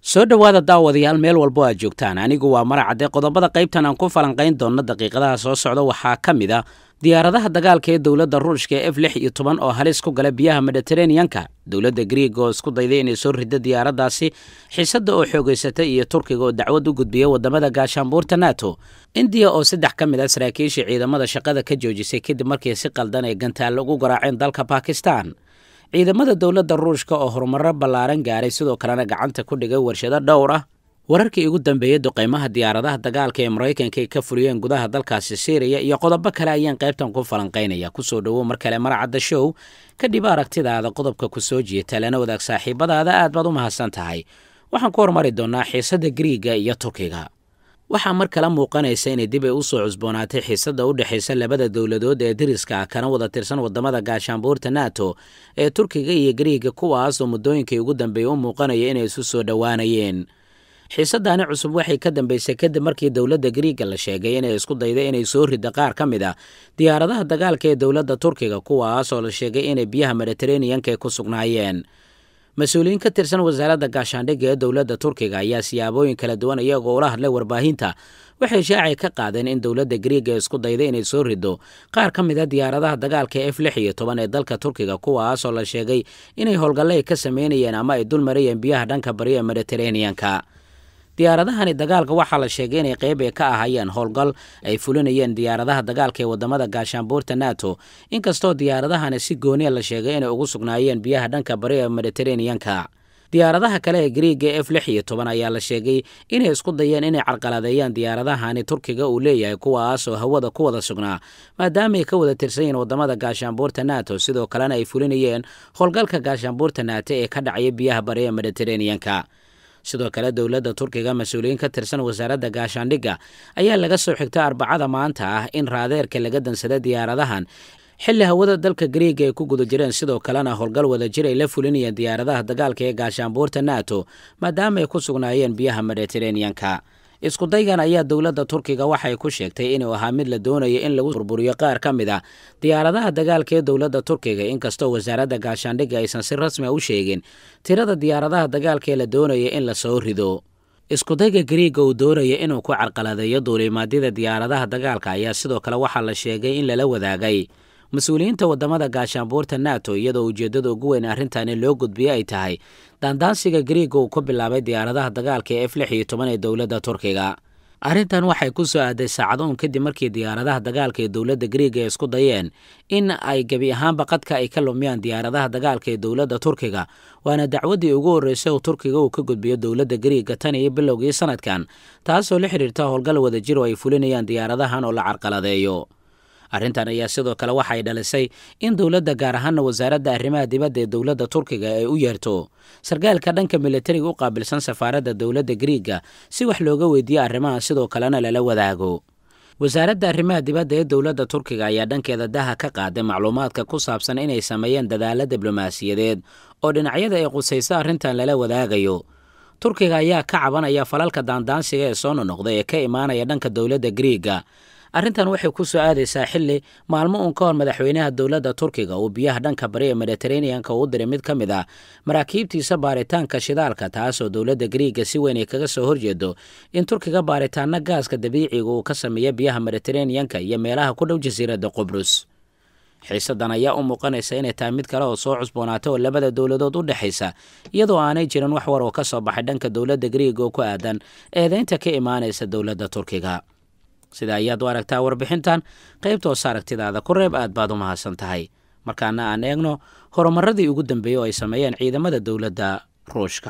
soo dhowaada daawadayaal meel walbo aad joogtaan anigu waa maracadde qodobada qaybtan aan ku falanqayn doonno daqiiqadaha soo socda waxaa ka mid a diyaaradaha dagaalka ee dowladda ruushka ee f lix iyo toban oo halis ku gala biyaha mediteraneanka dowladda griiga oo isku dayday inay soo riddo diyaaraddaasi xiisadda oo xoogaysatay iyo turkiga oo dacwad u gudbiya waddamada gaashaanbuurta nato indiya oo saddex ka mid a saraakiishii ciidamada shaqada ka joojisay kadib markii si qaldan ay gantaal ugu garaaceen dalka bakistan ciidamada dowladda ruushka oo horumarro ballaaran gaaray sidoo kalena gacanta ku dhigay warshado dhowr ah wararkii ugu dambeeyey duqaymaha diyaaradaha dagaalka ee maraykanka ay ka fuliyeen gudaha dalkaasi siiriya iyo qodobo kale ayaan qaybtan ku falanqaynaya kusoo dhowow mar kale maracadda show kadhib aragtidaada qodobka ku soo jieta lana wadaag saaxiibadaada aad baad u mahadsan tahay waxaan ku hormari doonnaa xiisadda griiga iyo turkiga waxaa mar kale muuqanaysa inay dib ay u soo cusboonaatay xiisadda u dhexaysa labada dowladood ee deriska ah kana wada tirsan waddamada gaashaanbuurta nato ee turkiga iyo griiga kuwaas oo muddooyinkii ugu dambeeyey u muuqanaya inay isu soo dhowaanayeen xiisaddaani cusub waxay ka dambeysay kadib markii dowladda griiga la sheegay inay isku dayday inay soo ridda qaar ka mid ah diyaaradaha dagaalka ee dowladda turkiga kuwaas oo la sheegay inay biyaha mediteraneanka ay ku sugnaayeen mas-uuliyiin ka tirsan wasaaradda gaashaandhigga ee dowladda turkiga ayaa siyaabooyin kala duwan iyagoo ula hadlay warbaahinta waxay shaacay ka qaadeen in dowladda griiga isku dayday inay soo riddo qaar ka mid a diyaaradaha dagaalka f lix iyo toban ee dalka turkiga kuwaasoo la sheegay inay howlgalle ay ka sameynayeen ama ay dul marayeen biyaha dhanka bari ee mediteraneanka diyaaradahani dagaalka waxaa la sheegay inay qayb ay ka ahayeen howlgal ay fulinayeen diyaaradaha dagaalka ee waddamada gaashaanbuurta nato inkastoo diyaaradahani si gooniya la sheegay inay ugu sugnaayeen biyaha dhanka bari ee mediteraneanka diyaaradaha kale ee griiga f lix iyo toban ayaa la sheegay inay isku dayeen inay carqaladeeyaan diyaaradahani turkiga uu leeyahay kuwaas oo hawada ku wada sugnaa maadaama ay ka wada tirsan yihiin waddamada gaashaanbuurta nato sidoo kalena ay fulinayeen howlgalka gaashaanbuurta nato ee ka dhacaya biyaha bari ee mediteraneanka sidoo kale dowladda turkiga mas-uuliyiin ka tirsan wasaaradda gaashaandhigga ayaa laga soo xigtay arbacada maanta ah in raadeerka laga dansada diyaaradahan xilli hawada dalka griiga ay ku guda jireen sidoo kalena howlgal wadajir ay la fulinayeen diyaaradaha dagaalka ee gaashaanbuurta nato maadaama ay ku sugnaayeen biyaha mediteraneanka iskudaygan ayaa dowladda turkiga waxay ku sheegtay inuu ahaa mid la doonayo in lagu burburiyo qaar ka mid a diyaaradaha dagaalka ee dowladda turkiga inkastoo wasaaradda gaashaandhigga aysan si rasmi a u sheegin tirada diyaaradaha dagaalka ee la doonaya in la soo rido iskudayga griiga uu doonaya inuu ku carqaladeeyo duulimaadyada diyaaradaha dagaalka ayaa sidoo kale waxaa la sheegay in lala wadaagay mas-uuliyiinta waddamada gaashaanbuurta nato iyadoo ujeeddada ugu weyn arrintani loo gudbiye ay tahay daandaansiga griiga uu ku bilaabay diyaaradaha dagaalka ee f lix iyo toban ee dowladda turkiga arrintan waxay ku soo aaday saacadoon kadib markii diyaaradaha dagaalka ee dowladda griiga ay isku dayeen in ay gebi ahaanba qadka ay ka lumiyaan diyaaradaha dagaalka ee dowladda turkiga waana dacwaddii ugu horreysay oo turkiga uu ka gudbiyo dowladda griiga tan iyo bilowgii sanadkan taasoo la xidhiirta howlgal wadajir oo ay fulinayaan diyaaradahan oo la carqaladeeyo arrintan ayaa sidoo kale waxay dhalisay in dowladda gaar ahaana wasaaradda arrimaha dibadda ee dowladda turkiga ay u yeerto sarkaalka dhanka militariga u qaabilsan safaaradda dowladda griiga si wax looga weydiiyo arrimaha sidoo kalena lala wadaago wasaaradda arrimaha dibadda ee dowladda turkiga ayaa dhankeeda daha ka qaaday macluumaadka ku saabsan inay sameeyeen dadaalo diblomaasiyadeed oo dhinacyada ay qusayso arrintan lala wadaagayo turkiga ayaa ka cabanaya falalka daandaansiga ee soo nonoqday ee ka imaanaya dhanka dowladda griiga arrintan waxay ku soo aadaysaa xilli maalmo uun ka hor madaxweynaha dowladda turkiga uu biyaha dhanka bari ee mediteraneanka uu diray mid ka mid ah maraakiibtiisa baaritaanka shidaalka taasoo dowladda griiga si weyn ay kaga soo horjeedo in turkiga baaritaano gaaska dabiiciga uu ka sameeya biyaha mediteraneanka iyo meelaha ku dhow jasiiradda qubrus xiisadan ayaa u muuqanaysa inay tahay mid kale oo soo cusboonaatay oo labada dowladood u dhexaysa iyadoo aanay jirin wax war oo ka soo baxay dhanka dowladda griiga oo ku aadan eedaynta ka imaanaysa dowladda turkiga sida ayaad u aragtaa warbixintan qaybta hoose aragtidaada ku reeb aad baad u mahadsan tahay markaana aan eegno horumaradii ugu dambeeyey oo ay sameeyeen ciidamada dowladda ruushka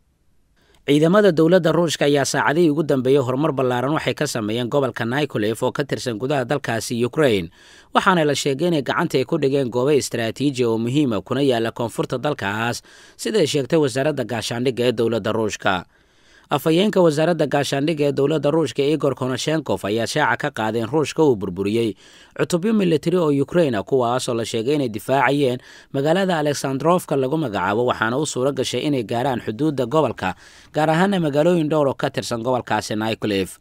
ciidamada dowladda ruushka ayaa saacadihii ugu dambeeyey horumar ballaaran waxay ka sameeyeen gobolka nicolef oo ka tirsan gudaha dalkaasi ukrain waxaana la sheegay inay gacanta ay ku dhigeen goobo istaraatiiji oo muhiima kuna yaala koonfurta dalkaas siday sheegtay wasaaradda gaashaandhigga ee dowladda ruushka afhayeenka wasaaradda gaashaandhigga ee dowladda ruushka igor konoshenkof ayaa shaaca ka qaadeen ruushka uu burburiyey cutubyo militari oo ukraina kuwaasoo la sheegay inay difaacayeen magaalada alexandrofka lagu magacaabo waxaana u suuro gashay inay gaaraan xuduudda gobolka gaar ahaana magaalooyin dhowr oo ka tirsan gobolkaasi nicolef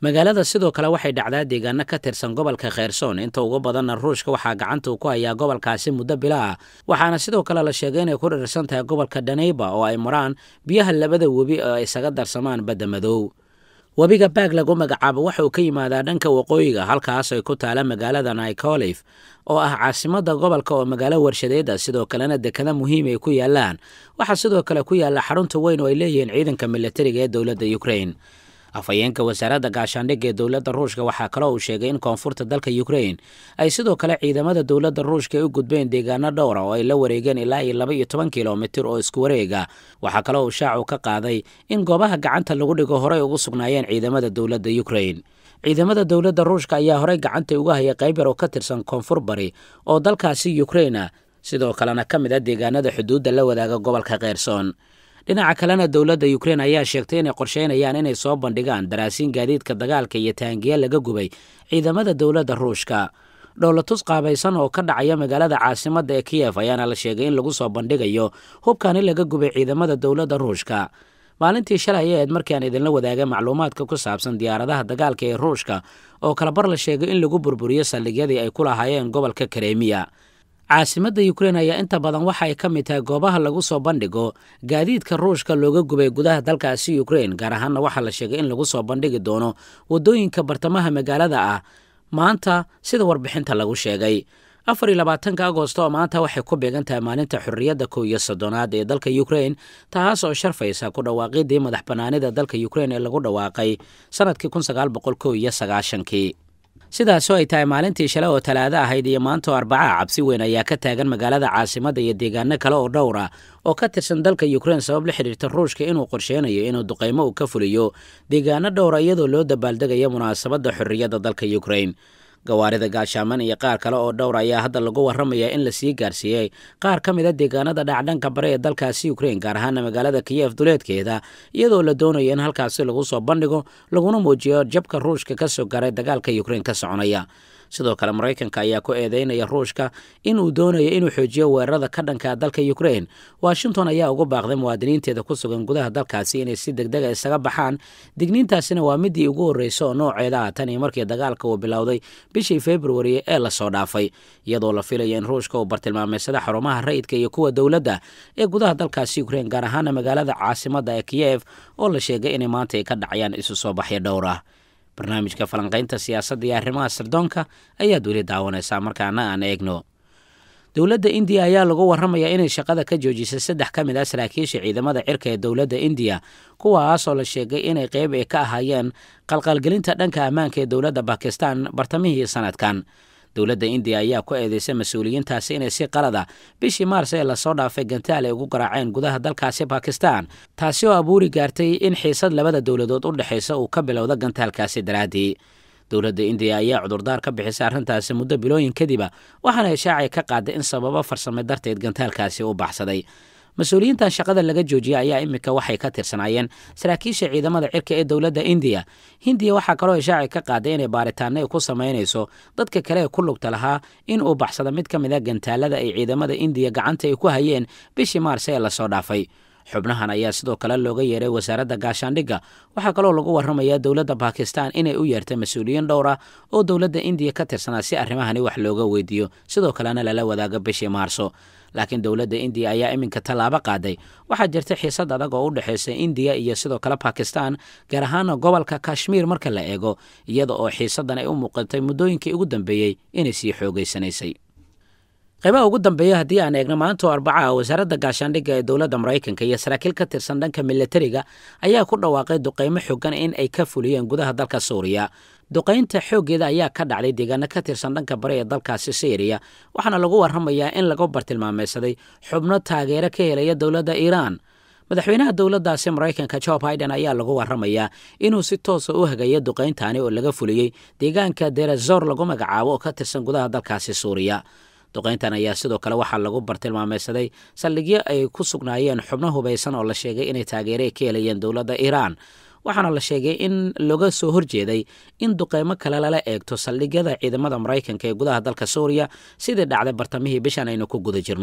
magaalada sidoo kale waxay dhacdaa deegaano ka tirsan gobolka kheyrsoon inta ugu badanna ruushka waxaa gacanta uu ku hayaa gobolkaasi muddo bila ah waxaana sidoo kale la sheegay inay ku dhirirsan tahay gobolka dhaneyba oo ay maraan biyaha labada webi oo ay isaga darsamaan badda madow webiga baag lagu magacaabo waxa uu ka yimaadaa dhanka waqooyiga halkaas ay ku taala magaalada nicolif oo ah caasimada gobolka oo magaalo warshadeeda sidoo kalena dekada muhiim ay ku yaalaan waxaa sidoo kale ku yaala xarunta weyn oo ay leeyihiin ciidanka militariga ee dowladda ukrain afhayeenka wasaaradda gaashaandhigga ee dowladda ruushka waxaa kaloo uu sheegay in koonfurta dalka ukrain ay sidoo kale ciidamada dowladda ruushka ay u gudbeen deegaano dhowra oo ay la wareegeen ilaa iyo laba iyo toban kilomitir oo isku wareega waxaa kaloo uu shaacu ka qaaday in goobaha gacanta lagu dhigo horey ugu sugnaayeen ciidamada dowladda ukrain ciidamada dowladda ruushka ayaa horey gacanta uga hayay qayb yar oo ka tirsan koonfur bari oo dalkaasi ukrain ah sidoo kalena ka mid a deegaanada xuduudda la wadaaga gobolka kheyrsoon dhinaca kalena dowladda ukrein ayaa sheegtay inay qorsheynayaan inay soo bandhigaan daraasiin gaadiidka dagaalka iyo taangiya laga gubay ciidamada dowladda ruushka dhowlatus qaabaysan oo ka dhacaya magaalada caasimadda ee kiyef ayaana la sheegay in lagu soo bandhigayo hubkan in laga gubay ciidamada dowladda ruushka maalintii shalay ayeed markii aan idinla wadaagay macluumaadka ku saabsan diyaaradaha dagaalka ee ruushka oo kalabar la sheegay in lagu burburiyo saldhigyadii ay ku lahaayeen gobolka karemiya caasimadda ukrein ayaa inta badan waxa ay ka mid tahay goobaha lagu soo bandhigo gaadiidka ruushka looga gubay gudaha dalkaasi ukrein gaar ahaanna waxaa la sheegay in lagu soo bandhigi doono waddooyinka bartamaha magaalada ah maanta sida warbixinta lagu sheegay afar iyo labaatanka agosto oo maanta waxay ku beegan tahay maalinta xorriyadda kow iyo soddonaad ee dalka ukrein taas oo sharfaysa ku dhawaaqidii madax bannaanida dalka ukrein ee lagu dhawaaqay sannadkii kun sagaal boqol kow iyo sagaashankii sidaasoo ay tahay maalintii shalay oo talaado ahayd iyo maanta oo arbacaha cabsi weyn ayaa ka taagan magaalada caasimadda iyo deegaano kale oo dhowr ah oo ka tirsan dalka ukrein sabab la xidhiirta ruushka inuu qorsheynayo inuu duqaymo uu ka fuliyo deegaano dhowra iyadoo loo dabaaldegayo munaasabadda xorriyadda dalka ukrein gawaarida gaashaaman iyo qaar kale oo dhowr ayaa hadda lagu warramayaa in la sii gaarsiiyey qaar ka mid a deegaanada dhacdhanka bare ee dalkaasi ukrein gaar ahaana magaalada kiyef duleedkeeda iyadoo la doonayo in halkaasi lagu soo bandhigo laguna muujiyo jabka ruushka ka soo garay dagaalka ukrein ka soconaya sidoo kale maraykanka ayaa ku eedeynaya ruushka inuu doonayo inuu xoojiyo weerarada ka dhanka dalka ukrein washington ayaa ugu baaqday muwaadiniinteeda ku sugan gudaha dalkaasi inay si degdega isaga baxaan digniintaasina waa midii ugu horreysa oo nooceeda ah tan iyo markii dagaalka uu bilowday bishii februari ee lasoo dhaafay iyadoo la filaya in ruushka uu bartilmaameysada xarumaha rayidka iyo kuwa dowladda ee gudaha dalkaasi ukrein gaar ahaana magaalada caasimadda ee kiyef oo la sheegay inay maanta ay ka dhacayaan isu soo baxyo dhowr ah barnaamijka falanqaynta siyaasadda iyo arrimaha sirdoonka ayaad weli daawanaysaa markaana aan eegno dowladda indiya ayaa lagu warramayaa inay shaqada ka joojisay saddex ka mid ah saraakiisha ciidamada cirka ee dowladda indiya kuwaasoo la sheegay inay qeyb ay ka ahaayeen qalqalgelinta dhanka ammaanka ee dowladda bakistan bartamihii sanadkan dowladda indiya ayaa ku eedeysay mas-uuliyiintaasi inay si qalada bishii maars ee lasoo dhaafay gantaal ay ugu garaaceen gudaha dalkaasi bakistan taasi oo abuuri gaartay in xiisad labada dowladood u dhexaysa uu ka bilowda gantaalkaasi daraaddii dowladda indiya ayaa cudurdaar ka bixisay arrintaasi muddo bilooyin kadiba waxaana ishaacay ka qaaday in sababo farsame darteed gantaalkaasi u baxsaday mas-uuliyiintan shaqada laga joojiyay ayaa iminka waxay ka tirsanaayeen saraakiisha ciidamada cirka ee dowladda indiya hindiya waxaa kaloo ishaaci ka qaaday inay baaritaano ay ku samaynayso dadka kale ee ku lugta lahaa in uu baxsado mid ka mid a gantaalada ay ciidamada indiya gacanta ay ku hayeen bishii maars ee lasoo dhaafay xubnahan ayaa sidoo kale looga yeeray wasaaradda gaashaandhigga waxaa kaloo lagu warramayaa dowladda bakistan inay u yeertay mas-uuliyiin dhowr ah oo dowladda indiya ka tirsanaa si arrimahani wax looga weydiiyo sidoo kalena lala wadaago bishii maarso laakiin dowladda indiya ayaa iminka tallaabo qaaday waxaa jirta xiisad adag oo u dhexaysa indiya iyo sidoo kale bakistan gaar ahaana gobolka kashmiir marka la eego iyada oo xiisaddan ay u muuqatay muddooyinkii ugu dambeeyey inay sii xoogeysanaysay qaybaha ugu dambeeya haddii aan eegno maanta oo arbaca ah wasaaradda gaashaandhigga ee dowladda maraykanka iyo saraakiil ka tirsan dhanka militariga ayaa ku dhawaaqay duqaymo xogan in ay ka fuliyeen gudaha dalka suuriya duqaynta xooggeeda ayaa ka dhacday deegaano ka tirsan dhanka bari ee dalkaasi syriya waxaana lagu warramayaa in lagu bartilmaameysaday xubno taageero ka helaya dowladda iiraan madaxweynaha dowladdaasi maraykanka jo biden ayaa lagu warramayaa inuu si toosa u hagayo duqayntaani oo laga fuliyey deegaanka derazor lagu magacaabo oo ka tirsan gudaha dalkaasi suuriya duqayntan ayaa sidoo kale waxaa lagu bartilmaameysaday saldhigyo ay ku sugnaayeen xubno hubaysan oo la sheegay inay taageere ka helayeen dowladda iiraan waxaana la sheegay in laga soo horjeeday in duqeymo kale lala eegto saldhigyada ciidamada maraykanka ee gudaha dalka suuriya sidii dhacday bartamihii bishan aynu ku guda jirno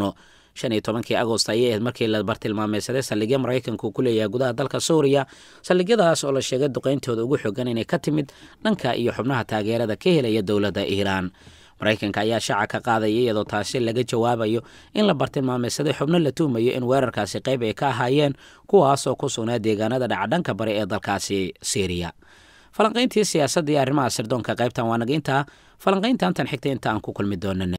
shan iyo tobankii agost ayay ahayd markii la bartilmaameysaday saldhigya maraykanka uu ku leeyahay gudaha dalka suuriya saldhigyadaas oo la sheegay duqeyntooda ugu xogan inay ka timid dhanka iyo xubnaha taageerada ka helaya dowladda iiraan maraykanka ayaa shaaca ka qaadaya iyadoo taasi laga jawaabayo in la bartilmaameysaday xubno la tuhmayo in weerarkaasi qayb ay ka ahaayeen kuwaas oo ku sugnaa deegaanada dhacdhanka bari ee dalkaasi syriya falanqayntii siyaasadda iyo arrimaha sirdoonka qaybtan waa naga intaa falanqaynta antan xigta inta aan ku kulmi doonana